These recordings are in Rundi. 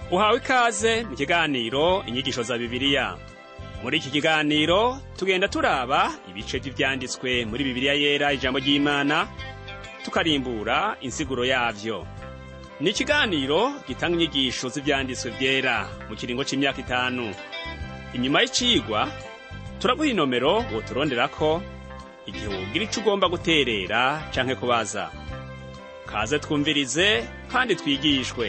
uhawe ikaze mu kiganiro inyigisho za bibiliya muri iki kiganiro tugenda turaba ibice by'ibyanditswe muri bibiliya yera ijambo ry'imana tukarimbura insiguro yavyo ni ikiganiro gitanga inyigisho z'ibyanditswe byera mu kiringo c'imyaka itanu inyuma y'icigwa turaguha inomero woturonderako igihe wogira ico ugomba guterera canke kubaza kaze twumvirize kandi twigishwe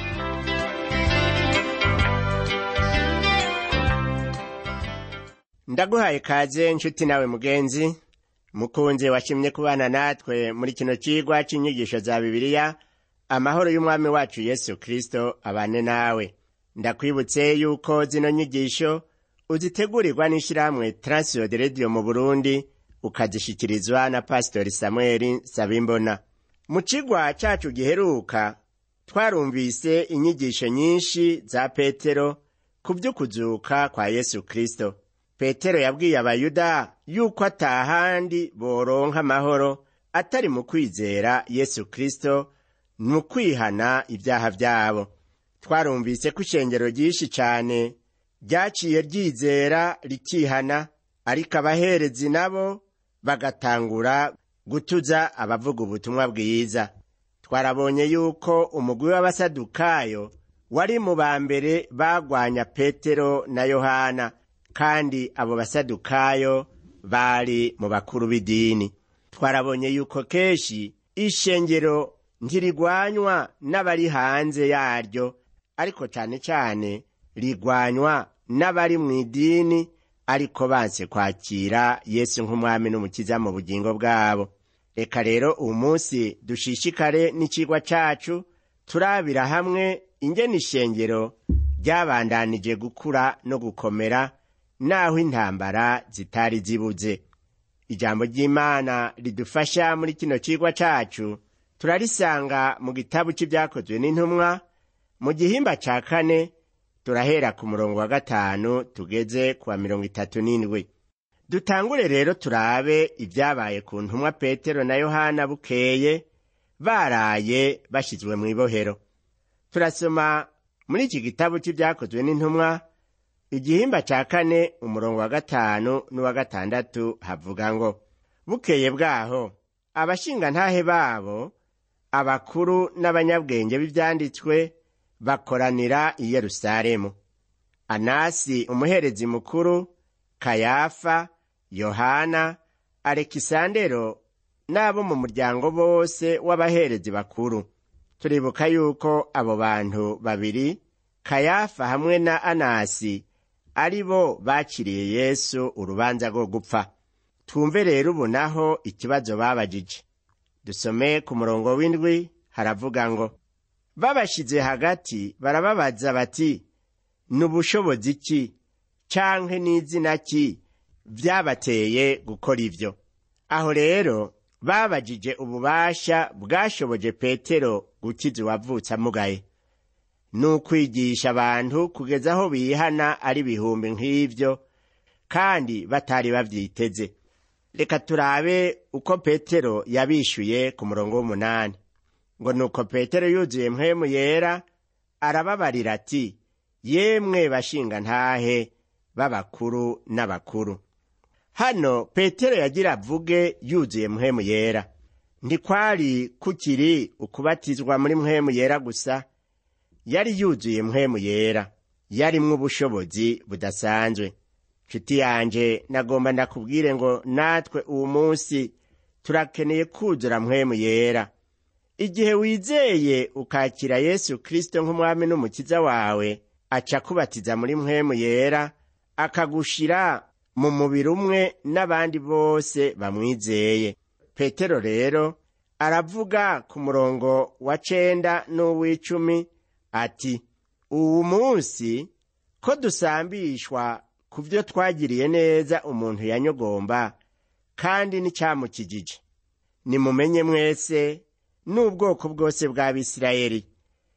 ndaguhaye kaze nshuti nawe mugenzi mukunzi washimye kubana natwe muri kino cigwa c'inyigisho za bibiliya amahoro y'umwami wacu yesu kristo abane nawe ndakwibutse yuko zino nyigisho uzitegurirwa n'ishirahamwe transio de radio mu burundi ukazishikirizwa na pasitori samweli sabimbona mu cigwa cacu giheruka twarumvise inyigisho nyinshi za petero ku vy'ukuzuka kwa yesu kristo petero yabwiye abayuda yuko atahandi boronka amahoro atari mu kwizera yesu kristo mu kwihana ibyaha vyabo twarumvise ko ishengero ryinshi cane ryaciye ryizera rikihana ariko abaherezi nabo bagatangura gutuza abavuga ubutumwa bwiza twarabonye yuko umugwi w'abasadukayo wari mu ba mbere bagwanya petero na yohana kandi abo basadukayo bari mu bakuru b'idini twarabonye yuko kenshi ishengero ntirigwanywa n'abari hanze yaryo ariko cane cane rigwanywa n'abari mu idini ariko banse kwakira yesu nk'umwami n'umukiza mu bugingo bwabo reka rero uwu munsi dushishikare n'icigwa cacu turabira hamwe ingene ishengero ryabandanije gukura no gukomera naho intambara zitari zibuze ijambo ry'imana ridufasha muri kino cigwa cacu turarisanga mu gitabu c'ivyakozwe n'intumwa mu gihimba ca kane turahera ku murongo wa gatanu tugeze ku wa mirongo itatu n'indwi dutangure rero turabe ibyabaye ku ntumwa petero na yohana bukeye baraye bashyizwe mu ibohero turasoma muri iki gitabu cy'ibyakozwe n'intumwa igihimba cya kane umurongo wa gatanu n'uwa gatandatu havuga ngo bukeye bwaho abashingantahe babo abakuru n'abanyabwenge b'ibyanditswe bakoranira i yerusalemu anasi umuherezi mukuru kayafa yohana alekisandero n'abo mu muryango bose w'abaherezi bakuru turibuka yuko abo bantu babiri kayafa hamwe na anasi ari bo bakiriye yesu urubanza rwo gupfa twumve rero ubu naho ikibazo babajije dusome ku murongo w'indwi haravuga ngo babashyize hagati barababaza bati ni ubushobozi ki canke n'izina ki vyabateye gukora ivyo aho rero babajije ububasha bwashoboje petero gukiza uwavutse amugaye ni ukwigisha abantu kugeza aho bihana ari ibihumbi nk'ivyo kandi batari bavyiteze reka turabe uko petero yabishuye ku murongo w'umunani ngo nuko petero yuzuye mpwemu yera arababarira ati yemwe bashinga ntahe b'abakuru n'abakuru hano petero yagira avuge yuzuye mpwemu yera ntikwari kukiri ukubatizwa muri mpwemu yera gusa yari yuzuye mpwemu yera yarimwo ubushobozi budasanzwe nshuti yanje nagomba ndakubwire ngo natwe uwu munsi turakeneye kuzura mpwemu yera igihe wizeye ukakira yesu kristo nk'umwami n'umukiza wawe aca kubatiza muri mpwemu yera akagushira mu mubiri umwe n'abandi bose bamwizeye petero rero aravuga ku murongo wa cenda n'uw'icumi ati uwu munsi ko dusambishwa ku byo twagiriye neza umuntu yanyogomba kandi n'icyamukijije nimumenye mwese n'ubwoko bwose bw'abisirayeli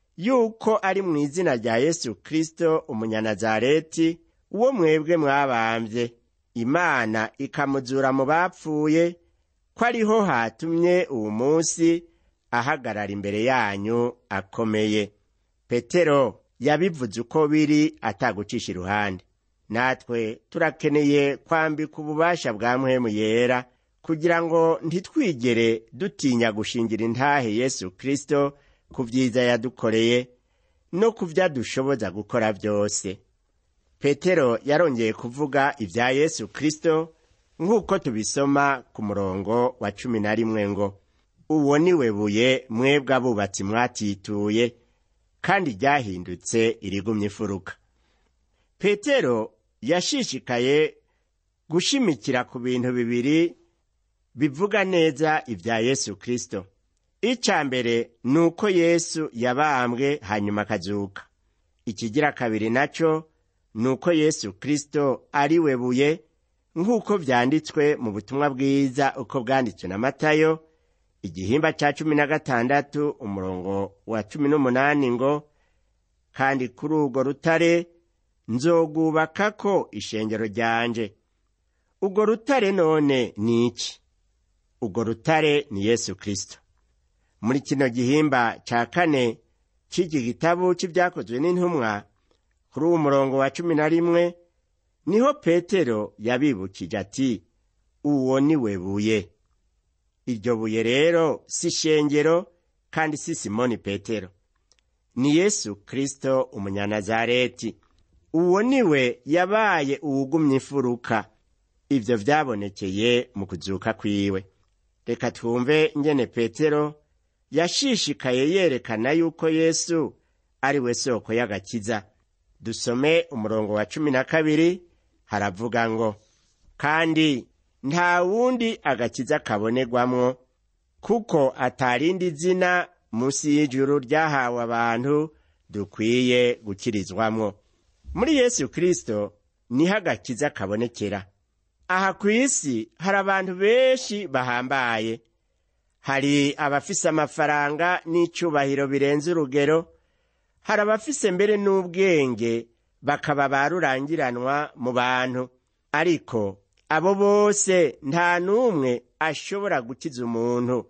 yuko ari mu izina rya yesu kristo umunyanazareti uwo mwebwe mwabambye imana ikamuzura mu bapfuye ko ariho hatumye uwu munsi ahagarara imbere yanyu akomeye petero yabivuze uko biri atagucisha iruhande natwe turakeneye kwambika ububasha bwa mpwemu yera kugira ngo ntitwigere dutinya gushingira intahe yesu kristo ku byiza yadukoreye no ku byo adushoboza gukora byose petero yarongeye kuvuga ibya yesu kristo nk'uko tubisoma ku murongo wa cumi na rimwe ngo uwo ni we buye mwebwe abubatsi mwatituye kandi ryahindutse irigumye ifuruka petero yashishikaye gushimikira ku bintu bibiri bivuga neza ibya yesu kristo icya mbere ni uko yesu yabambwe hanyuma akazuka ikigira kabiri nacyo ni uko yesu kristo ari we buye nk'uko byanditswe mu butumwa bwiza uko bwanditswe na matayo igihimba cya cumi na gatandatu umurongo wa cumi n'umunani ngo kandi kuri urwo rutare nzogubakako ishengero ryanje urwo rutare none ni iki urwo rutare ni yesu kristo muri kino gihimba cya kane cy'iki gitabu cy'ibyakozwe n'intumwa kuri uwo murongo wa cumi na rimwe niho petero yabibukije ati uwo ni we buye iryo buye rero si ishengero kandi si simoni petero ni yesu kristo umunyanazareti uwo ni we yabaye uwugumye imfuruka ibyo byabonekeye mu kuzuka kwiwe reka twumve ngene petero yashishikaye yerekana yuko yesu ari we soko y'agakiza dusome umurongo wa cumi na kabiri haravuga ngo kandi nta wundi agakiza kabonerwamwo kuko atarindi zina munsi y'ijuru ryahawe abantu dukwiye gukirizwamwo muri yesu kristo niho agakiza kabonekera aha ku isi hari abantu benshi bahambaye hari abafise amafaranga n'icyubahiro birenze urugero hari abafise mbere n'ubwenge bakaba barurangiranwa mu bantu ariko abo bose nta n'umwe ashobora gukiza umuntu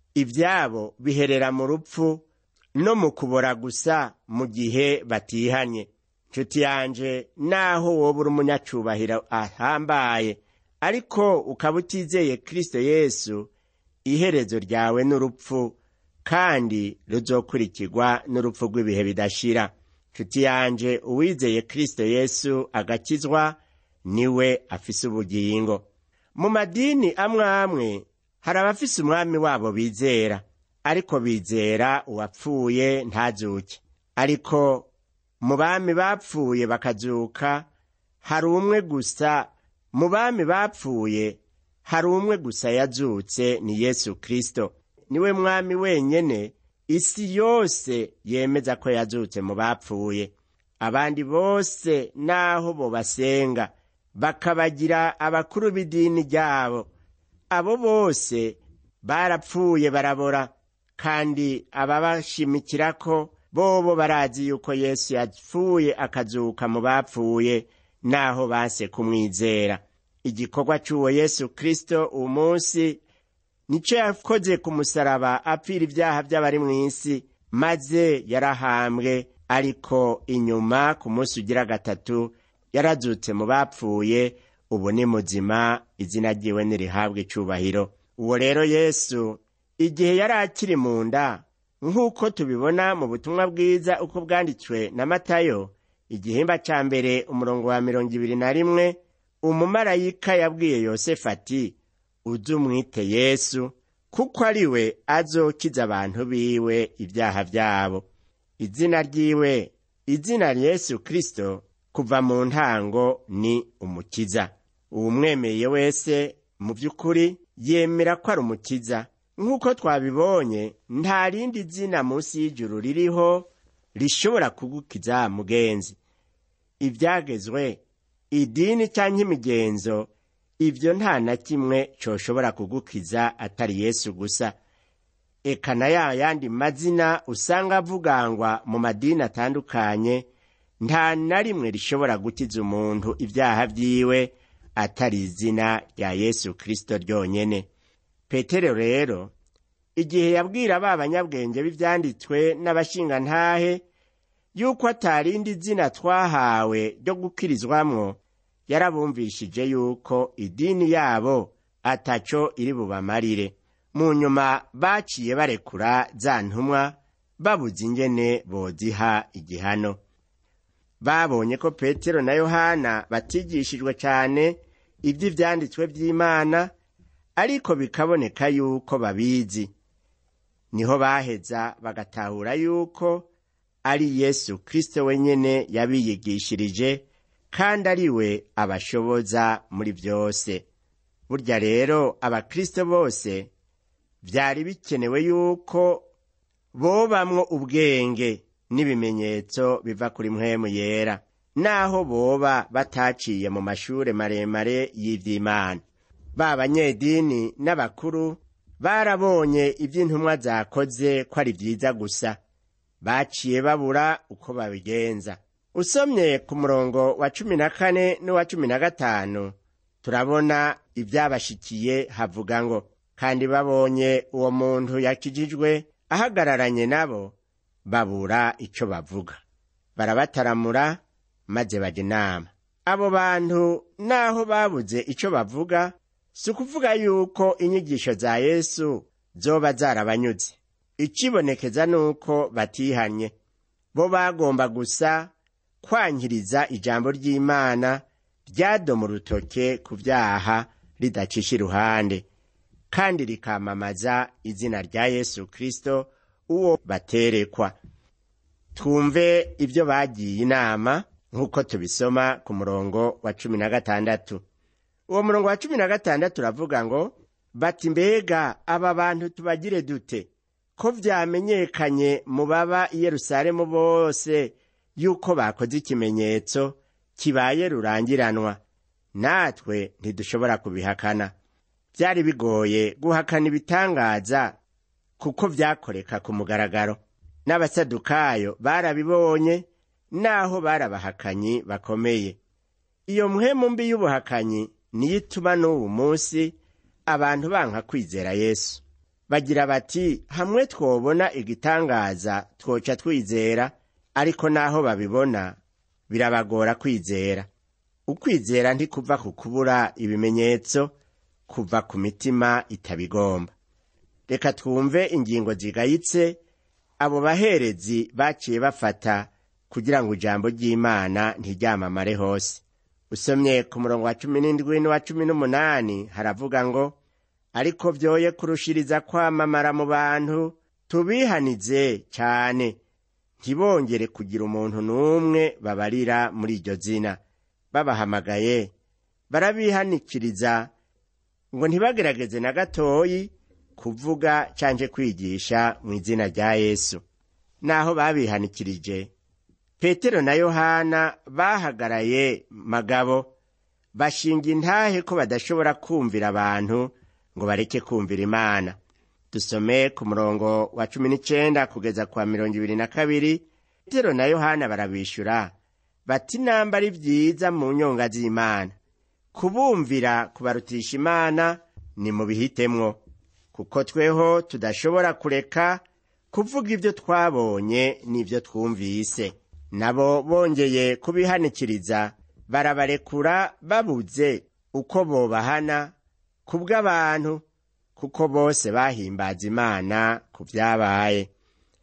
ibyabo biherera mu rupfu no mu kubora gusa mu gihe batihanye nshuti yanje naho woba uri umunyacubahiro ahambaye ariko ukaba utizeye kristo yesu iherezo ryawe n'urupfu kandi ruzokurikirwa n'urupfu rw'ibihe bidashira nshuti yanje uwizeye kristo yesu agakizwa niwe afise ubugingo mu madini amwe amwe hari abafise umwami wabo bizera ariko bizera uwapfuye ntazuke ariko mu bami bapfuye bakazuka hari umwe gusa mu bami bapfuye hari umwe gusa yazutse ni yesu kristo niwe mwami wenyene isi yose yemeza ko yazutse mu bapfuye abandi bose naho bo basenga bakabagira abakuru b'idini ryabo abo bose barapfuye barabora kandi ababashimikirako bobo barazi yuko yesu yapfuye akazuka mu bapfuye naho base kumwizera igikorwa cy'uwo yesu kristo uwo munsi nicyo yakoze ku musaraba apfira ibyaha by'abari mu isi maze yarahambwe ariko inyuma ku munsi ugira gatatu yarazutse mu bapfuye ubu ni muzima izina ryiwe nirihabwa icubahiro uwo rero yesu igihe yari akiri mu nda nk'uko tubibona mu butumwa bwiza uko bwanditswe na matayo igihimba cya mbere umurongo wa mirongo ibiri na rimwe umumarayika yabwiye yosefu ati ujye umwite yesu kuko ari we azokiza abantu biwe ibyaha byabo izina ryiwe izina yesu kirisito kuva mu ntango ni umukiza uwumwemeye wese mu by'ukuri yemera ko ari umukiza nk'uko twabibonye nta rindi zina munsi y'ijuru ririho rishobora kugukiza mugenzi ibyagezwe idini cyangwa imigenzo ibyo nta na kimwe cyoshobora kugukiza atari yesu gusa eka na ya yandi mazina usanga avugangwa mu madini atandukanye nta na rimwe rishobora gukiza umuntu ibyaha byiwe atari izina rya yesu kirisito ryonyine petero rero igihe yabwira ba banyabwenge b'ibyanditswe n'abashingantahe yuko atarindi zina twahawe ryo gukirizwamwo yarabumvishije yuko idini yabo ataco iri bubamarire mu nyuma baciye barekura za ntumwa babuze ingene boziha igihano babonye ko petero na yohana batigishijwe cyane iby'ivyanditswe by'imana ariko bikaboneka yuko babizi niho baheza bagatahura yuko ari yesu kristo wenyene yabiyigishirije kandi ari we abashoboza muri byose burya rero abakristo bose byari bikenewe yuko bobamwo ubwenge n'ibimenyetso biva kuri mpwemu yera naho boba bataciye mu mashure maremare y'ivy'imana ba banyedini n'abakuru barabonye ivy'intumwa zakoze ko ari vyiza gusa baciye babura uko babigenza usomye ku murongo wa cumi na kane n'uwa cumi na gatanu turabona ivyabashikiye havuga ngo kandi babonye uwo muntu yakijijwe ahagararanye nabo babura ico bavuga barabataramura maze baja inama abo bantu naho babuze ico bavuga si ukuvuga yuko inyigisho za yesu zoba zarabanyuze ikibonekeza nuko batihanye bo bagomba gusa kwankiriza ijambo ry'imana ryadoma urutoke ku vyaha ridacisha iruhande kandi rikamamaza izina rya yesu kristo uwo baterekwa twumve ibyo bagiye inama nk'uko tubisoma ku murongo wa cumi na gatandatu uwo murongo wa cumi na gatandatu uravuga ngo bati mbega aba bantu tubagire dute ko vyamenyekanye mu baba i yerusalemu bose yuko bakoze ikimenyetso kibaye rurangiranwa natwe ntidushobora kubihakana byari bigoye guhakana ibitangaza kuko vyakoreka ku mugaragaro n'abasadukayo barabibonye naho barabahakanyi bakomeye iyo mpwemu mbi y'ubuhakanyi niyo ituma n'ubu munsi abantu banka kwizera yesu bagira bati hamwe twobona igitangaza twoca twizera ariko naho babibona birabagora kwizera ukwizera ntikuva ku kubura ibimenyetso kuva ku mitima itabigomba reka twumve ingingo zigayitse abo baherezi baciye bafata kugira ngo ijambo ry'imana ntiryamamare hose usomye ku murongo wa cumi n'indwi n'uwa cumi n'umunani haravuga ngo ariko vyoye kurushiriza kwamamara mu bantu tubihanize cyane ntibongere kugira umuntu n'umwe babarira muri iryo zina babahamagaye barabihanikiriza ngo ntibagerageze na gatoyi kuvuga canje kwigisha mu izina rya yesu naho babihanikirije petero na yohana bahagaraye magabo bashinga intahe ko badashobora kumvira abantu ngo bareke kumvira imana dusome ku murongo wa cumi n'icenda kugeza kwa mirongo ibiri na kabiri petero na yohana barabishura bati namba ari vyiza mu nyonga z'imana kubumvira kubarutisha imana ni mu bihitemwo kuko tweho tudashobora kureka kuvuga ibyo twabonye n'ibyo twumvise nabo bongeye kubihanikiriza barabarekura babuze uko bobahana ku bw'abantu kuko bose bahimbaza imana ku byabaye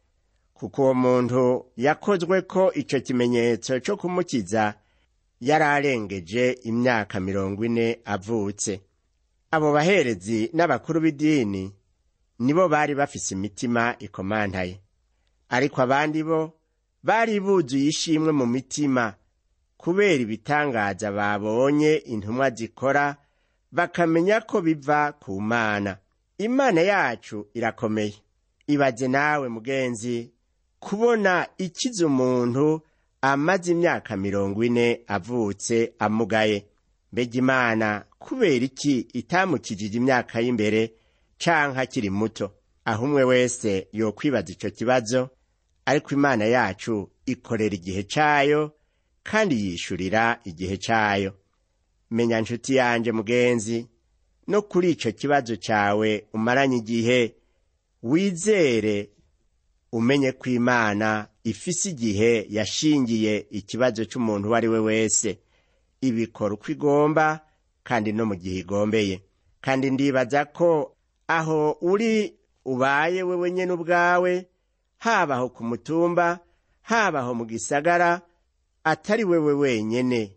kuko uwo muntu yakozwe ko icyo kimenyetso cyo kumukiza yari arengeje imyaka mirongo ine avutse abo baherezi n'abakuru b'idini nibo bari bafise imitima ikomantaye ariko abandi bo bari buzuye ishimwe mu mitima kubera ibitangaza babonye intumwa zikora bakamenya ko biva ku mana imana yacu irakomeye ibaze nawe mugenzi kubona ikiza umuntu amaze imyaka mirongo ine avutse amugaye mbega imana kubera iki itamukijije imyaka y'imbere canke akiri muto aho umwe wese yokwibaza ico kibazo ariko imana yacu ikorera igihe cayo kandi yishurira igihe cayo menya nshuti yanje mugenzi no kuri ico kibazo cawe umaranye igihe wizere umenye ko imana ifise igihe yashingiye ikibazo cy'umuntu uwo ari we wese ibikora uko igomba kandi no mu gihe igombeye kandi ndibaza ko aho uri ubaye wewe nyene ubwawe habaho ku mutumba habaho mu gisagara atari wewe wenyene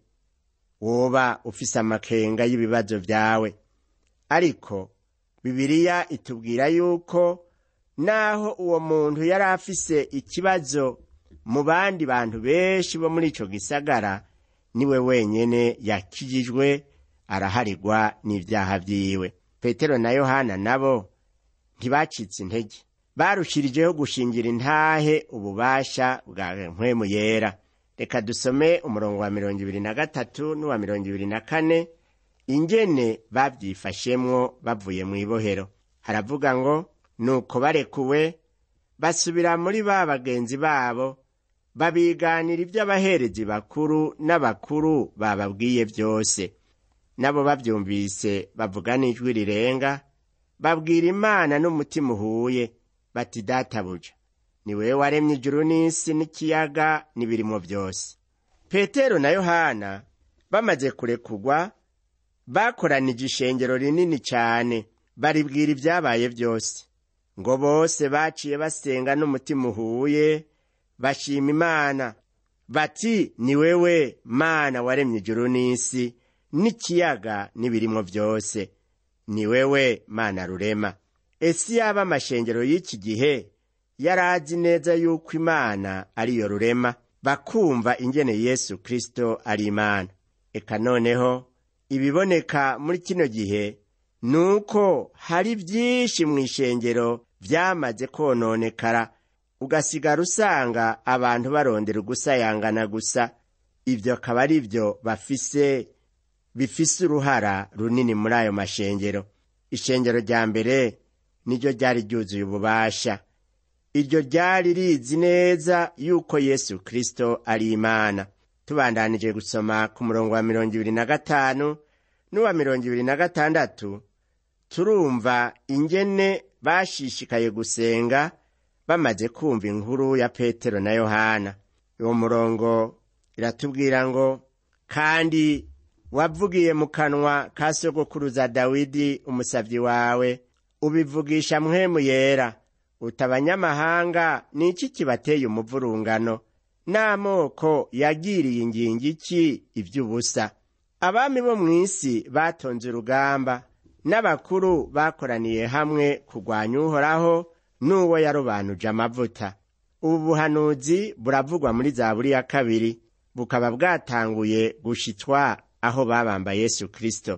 woba ufise amakenga y'ibibazo vyawe ariko bibiliya itubwira yuko naho uwo muntu yari afise ikibazo mu bandi bantu benshi bo muri ico gisagara niwe wenyene yakijijwe araharigwa n'ivyaha vyiwe petero na yohana nabo ntibacitse intege barushirijeho gushingira intahe ububasha bwa mpwemu yera reka dusome umurongo wa mirongo ibiri na gatatu n'uwa mirongo ibiri na kane ingene bavyifashemwo bavuye mu ibohero haravuga ngo nuko barekuwe basubira muri ba bagenzi babo babiganira ivy'abaherezi bakuru n'abakuru bababwiye vyose nabo bavyumvise bavuga n'ijwi rirenga babwira imana n'umutima uhuye bati databuja ni wewe waremye ijuru n'isi n'ikiyaga n'ibirimo byose petero na yohana bamaze kurekurwa bakoranije ishengero rinini cyane baribwira ibyabaye byose ngo bose baciye basenga n'umutima uhuye bashima imana bati ni wewe mana waremye ijuru n'isi n'ikiyaga n'ibirimo byose ni wewe mana rurema ese yaba amashengero y'iki gihe yari azi neza yuko imana ariyo rurema bakumva ingene yesu kristo ari imana eka noneho ibiboneka muri kino gihe ni uko hari byinshi mu ishengero byamaze kononekara ugasigara usanga abantu barondera ugusayangana gusa ibyo akaba ari byo bafise bifise uruhara runini muri ayo mashengero ishengero rya mbere niryo ryari ryuzuye ububasha iryo ryari rizi neza yuko yesu kristo ari imana tubandanije gusoma ku murongo wa mirongo ibiri na gatanu n'uwa mirongo ibiri na gatandatu turumva ingene bashishikaye gusenga bamaze kumva inkuru ya petero na yohana uwo murongo iratubwira ngo kandi wavugiye mu kanwa ka sogokuruza dawidi umusavyi wawe ubivugisha mpwemu yera uti abanyamahanga ni iki kibateye umuvurungano n'amoko yagiriye ingingo iki ivy'ubusa abami bo mu isi batonze urugamba n'abakuru bakoraniye hamwe kurwanya uhoraho n'uwo yarobanuje amavuta ubu buhanuzi buravugwa muri zaburi ya kabiri bukaba bwatanguye gushitswa aho babamba yesu kristo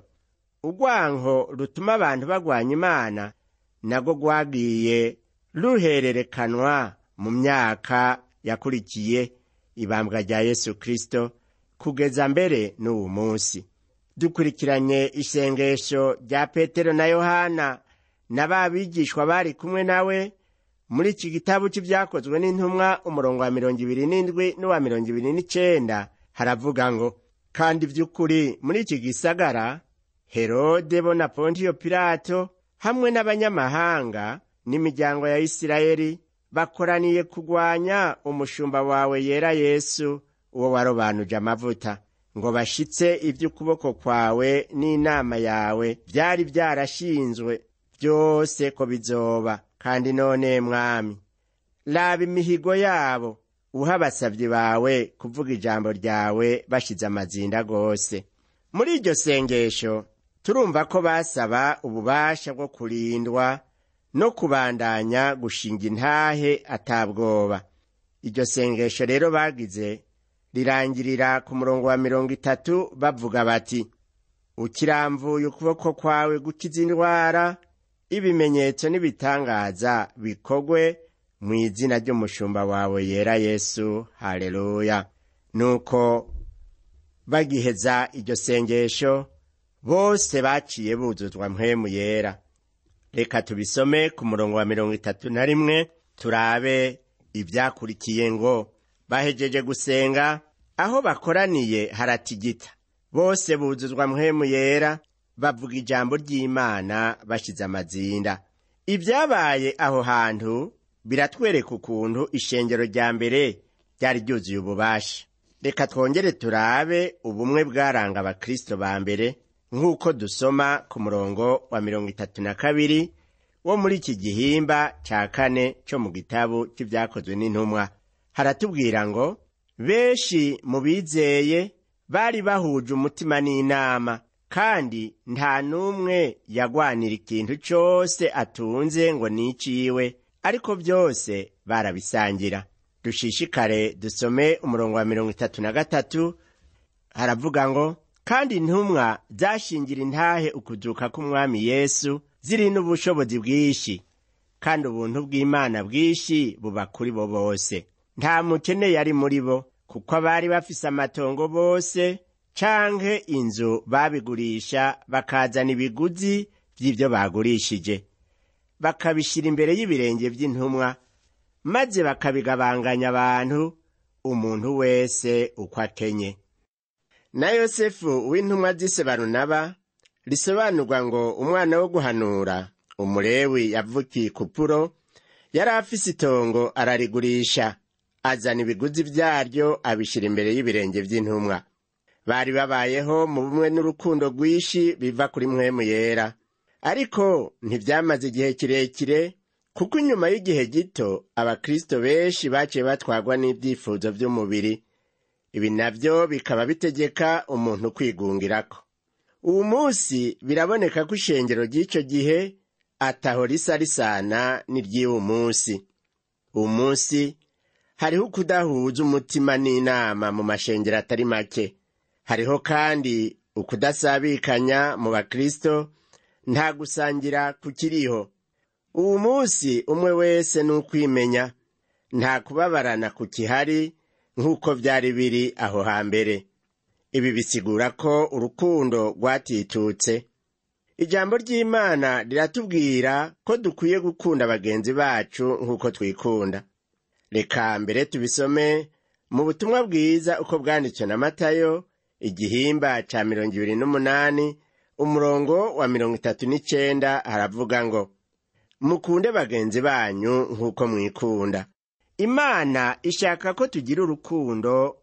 urwanko rutuma abantu bagwanya imana nago rwagiye ruhererekanwa mu myaka yakurikiye ibambwa rya yesu kristo kugeza mbere n'uwu munsi dukurikiranye isengesho rya petero na yohana na ba bigishwa bari kumwe nawe muri iki gitabo cy'ibyakozwe n'intumwa umurongo wa mirongo ibiri n'indwi n'uwa mirongo ibiri n'icenda haravuga ngo kandi by'ukuri muri iki gisagara herode bo na pontiyo pilato hamwe n'abanyamahanga n'imiryango ya isirayeli bakoraniye kugwanya umushumba wawe yera yesu uwo warobanuje amavuta ngo bashitse iby'ukuboko kwawe n'inama yawe byari byarashinzwe byose ko bizoba kandi none mwami raba imihigo yabo uha abasabyi bawe kuvuga ijambo ryawe bashize amazinda rwose muri iryo sengesho turumva ko basaba ububasha bwo kurindwa no kubandanya gushinga intahe atabwoba iryo sengesho rero bagize rirangirira ku murongo wa mirongo itatu bavuga bati ukiramvuye ukuboko kwawe gukiza indwara ibimenyetso n'ibitangaza bikogwe mu izina ry'umushumba wawe yera yesu haleluya nuko bagiheza iryo sengesho bose baciye buzuzwa mpwemu yera reka tubisome ku murongo wa mirongo itatu na rimwe turabe ibyakurikiye ngo bahejeje gusenga aho bakoraniye haratigita bose buzuzwa mpwemu yera bavuga ijambo ry'imana bashize amazinda ibyabaye aho hantu biratwereka ukuntu ishengero rya mbere ryari ryuzuye ububasha reka twongere turabe ubumwe bwaranga abakristo ba mbere nk'uko dusoma ku murongo wa mirongo itatu na kabiri wo muri iki gihimba ca kane co mu gitabo c'ivyakozwe n'intumwa haratubwira ngo benshi mu bizeye bari bahuje umutima n'inama kandi nta n'umwe yagwanira ikintu cose atunze ngo niciwe ariko byose barabisangira dushishikare dusome umurongo wa mirongo itatu na gatatu haravuga ngo kandi intumwa zashingira intahe ukuzuka k'umwami yesu ziri n'ubushobozi bwinshi kandi ubuntu bw'imana bwinshi buba kuri bo bose nta mukene yari muri bo kuko abari bafise amatongo bose canke inzu babigurisha bakazana ibiguzi vy'ivyo bagurishije bakabishira imbere y'ibirenge vy'intumwa maze bakabigabanganya abantu umuntu wese uko akenye na yosefu w'intumwa z'ise barunaba risobanurwa ngo umwana wo guhanura umulewi yavukiye kupuro yari afise itongo ararigurisha azana ibiguzi vyaryo abishira imbere y'ibirenge vy'intumwa bari babayeho mu bumwe n'urukundo rwinshi biva kuri mwemu yera ariko ntivyamaze igihe kirekire kuko inyuma y'igihe gito abakristo benshi baciye batwarwa n'ivyifuzo vy'umubiri ibi navyo bikaba bitegeka umuntu kwigungirako uwu munsi biraboneka ko ishengero ry'ico gihe ataho risa risana n'iry'uwu munsi uwu munsi hariho ukudahuza umutima n'inama mu mashengero atari make hariho kandi ukudasabikanya mu bakristo nta gusangira kukiriho uwu munsi umwe wese ni ukwimenya nta kubabarana ku kihari nk'uko vyari biri aho hambere ibi bisigura ko urukundo rwatitutse ijambo ry'imana riratubwira ko dukwiye gukunda bagenzi bacu nk'uko twikunda reka mbere tubisome mu butumwa bwiza uko bwanditswe na matayo igihimba ca mirongo ibiri n'umunani umurongo wa mirongo itatu n'icenda haravuga ngo mukunde bagenzi banyu nk'uko mwikunda imana ishaka ko tugira urukundo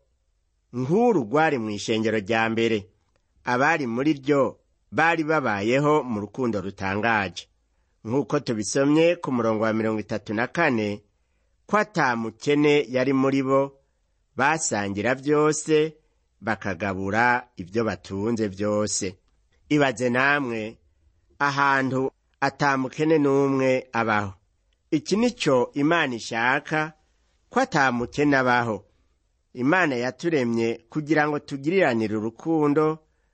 nk'uru rwari mu ishengero rya mbere abari muri ryo bari babayeho mu rukundo rutangaje nk'uko tubisomye ku murongo wa mirongo itatu na kane ko atamukene yari muri bo basangira byose bakagabura ibyo batunze byose ibaze namwe ahantu atamukene n'umwe abaho iki ni cyo imana ishaka ko atamukene abaho imana yaturemye kugira ngo tugiriranire urukundo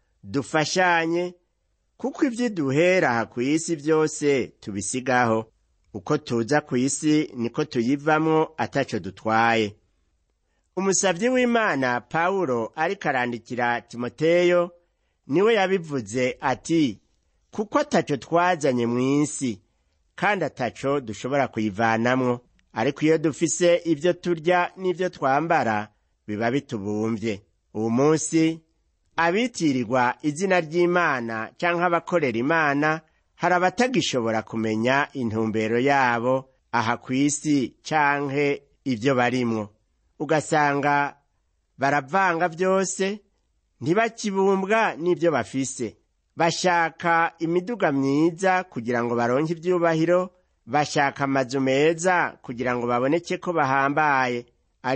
dufashanye kuko ibyo duhera aha ku isi byose tubisigaho uko tuza ku isi niko tuyivamwo ataco dutwaye umusavyi w'imana pawulo ariko arandikira timoteyo niwe yabivuze ati kuko ataco twazanye mu isi kandi ataco dushobora kuyivanamwo ariko iyo dufise ibyo turya n'ibyo twambara biba bitubumvye uwu munsi abitirirwa izina ry'imana canke abakorera imana hari abatagishobora kumenya intumbero yabo aha ku isi canke ibyo barimwo ugasanga baravanga byose ntibakibumbwa n'ibyo bafise bashaka imiduga myiza kugira ngo baronke ibyubahiro bashaka amazu meza kugira ngo baboneke ko bahambaye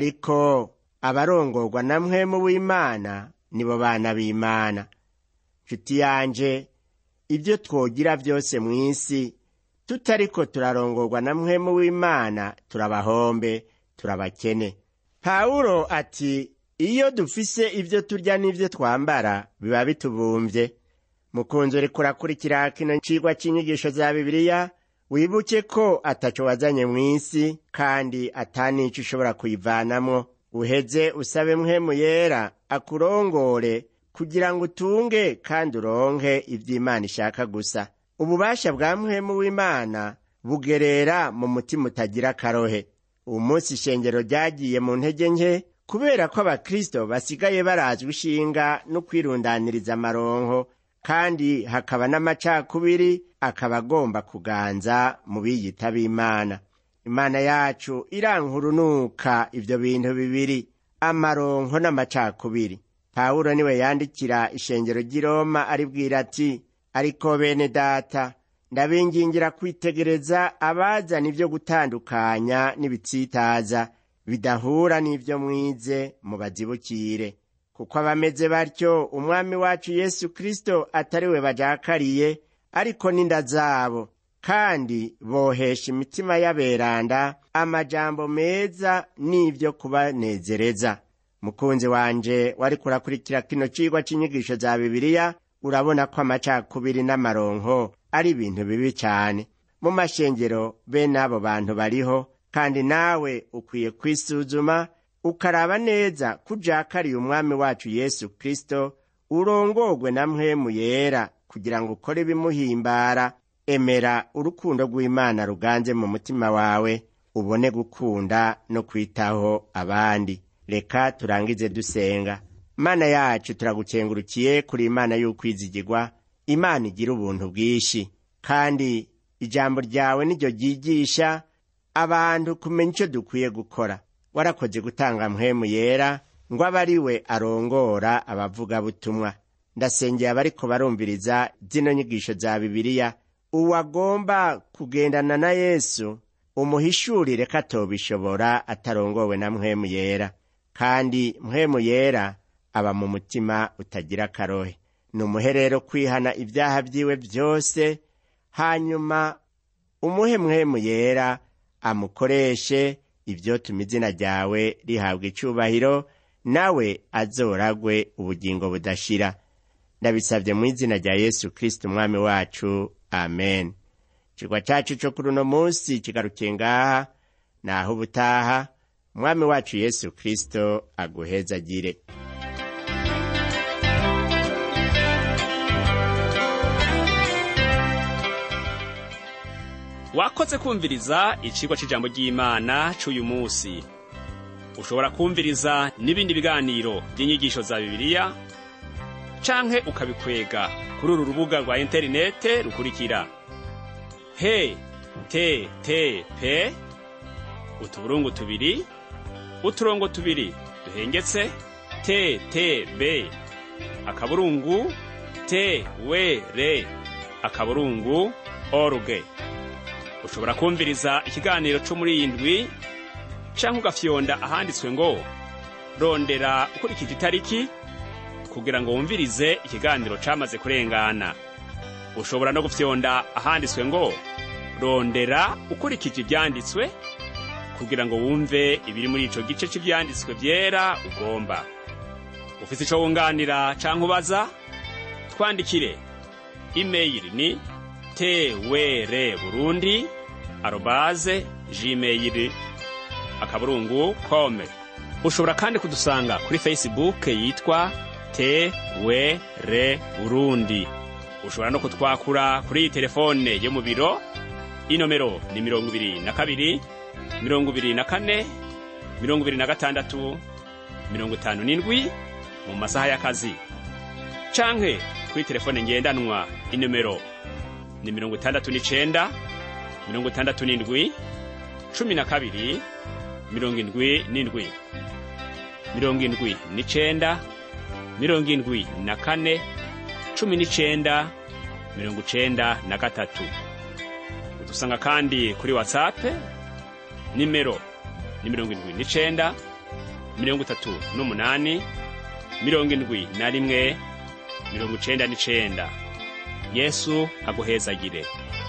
ariko abarongorwa na mwemu w'imana nibo bana b'imana nshuti yanje ibyo twogira byose mu isi tutariko turarongorwa na mwemu w'imana turabahombe turabakene pawulo ati iyo dufise ibyo turya n'ibyo twambara biba bitubumvye mukunzi uriko urakurikira kino cigwa c'inyigisho za bibiliya wibuke ko ataco wazanye mu isi kandi atanico ushobora kuyivanamwo uheze usabe mwemu yera akurongore kugira ngo utunge kandi uronke ivy'imana ishaka gusa ububasha bwa mwemu w'imana bugerera mu mutima utagira akarohe uwu munsi ishengero ryagiye mu ntege nke kubera ko abakristo basigaye barazwa ishinga no kwirundaniriza amaronko kandi hakaba n'amacakubiri akaba agomba kuganza mu biyita b'imana imana yacu irankurunuka ivyo bintu bibiri amaronko n'amacakubiri pawulo niwe yandikira ishengero ry'i roma aribwira ati ariko bene data ndabingingira kwitegereza abazana ivyo gutandukanya n'ibitsitaza bidahura n'ivyo mwize mubazibukire kuko abameze batyo umwami wacu yesu kristo atari we bajakariye ariko n'inda zabo kandi bohesha imitima y'aberanda amajambo meza n'ivyo kubanezereza mukunzi wanje wariko urakurikira kino cigwa c'inyigisho za bibiliya urabona ko amacakubiri n'amaronko ari ibintu bibi cane mu mashengero bene abo bantu bariho kandi nawe ukwiye kwisuzuma ukaraba neza kujakariye umwami wacu yesu kristo urongorwe na mpwemu yera kugira ngo ukore ibimuhimbara emera urukundo rw'imana ruganze mu mutima wawe ubone gukunda no kwitaho abandi reka turangize dusenga mana yacu turagukengurukiye kuri imana y'ukwizigirwa imana igira ubuntu bwinshi kandi ijambo ryawe niryo ryigisha abantu kumenya icyo dukwiye gukora warakoze gutanga mpwemu yera ngo abe ari we arongora abavugabutumwa ndasengeye abariko barumviriza zino nyigisho za bibiliya uwagomba kugendana na yesu umuhishurire ko atobishobora atarongowe na mpwemu yera kandi mpwemu yera aba mu mutima utagira akarohe ni umuherero kwihana ibyaha byiwe byose hanyuma umuhe mpwemu yera amukoreshe ivyotuma izina ryawe rihabwa icubahiro nawe azoragwe ubugingo budashira ndabisabye mu izina rya yesu kristo umwami wacu amen cigwa cacu co kuri uno munsi kigarukiye ngaha naho ubutaha umwami wacu yesu kristo aguhezagire wakoze kumviriza icigwa c'ijambo ry'imana c'uyu musi ushobora kumviriza n'ibindi biganiro by'inyigisho za bibiliya canke ukabikwega kuri uru rubuga rwa interinete rukurikira he te te pe utuburungu tubiri uturongo tubiri duhengetse te te be akaburungu te we re akaburungu oruge ushobora kumviriza ikiganiro co muri iyi ndwi canke ugafyonda ahanditswe ngo rondera ukurikije itariki kugira ngo wumvirize ikiganiro camaze kurengana ushobora no gufyonda ahanditswe ngo rondera ukurikije ivyanditswe kugira ngo wumve ibiri muri ico gice c'ivyanditswe vyera ugomba ufise ico wunganira canke ubaza twandikire imeyili ni twr burundi arobaze gmail akaburungu kome ushobora kandi kudusanga kuri facebook yitwa twr burundi ushobora no kutwakura kuri iyi telefone yo mu biro inomero ni mirongo ibiri na kabiri mirongo ibiri na kane mirongo ibiri na gatandatu mirongo itanu n'indwi mu masaha y'akazi canke kuri telefone ngendanwa inomero ni mirongo itandatu n'icenda mirongo itandatu n'indwi cumi na kabiri mirongo indwi n'indwi mirongo indwi n'icenda mirongo indwi na kane cumi n'icenda mirongo icenda na gatatu udusanga kandi kuri watsape nimero ni mirongo indwi n'icenda mirongo itatu n'umunani mirongo indwi na rimwe mirongo icenda n'icenda yesu aguhezagire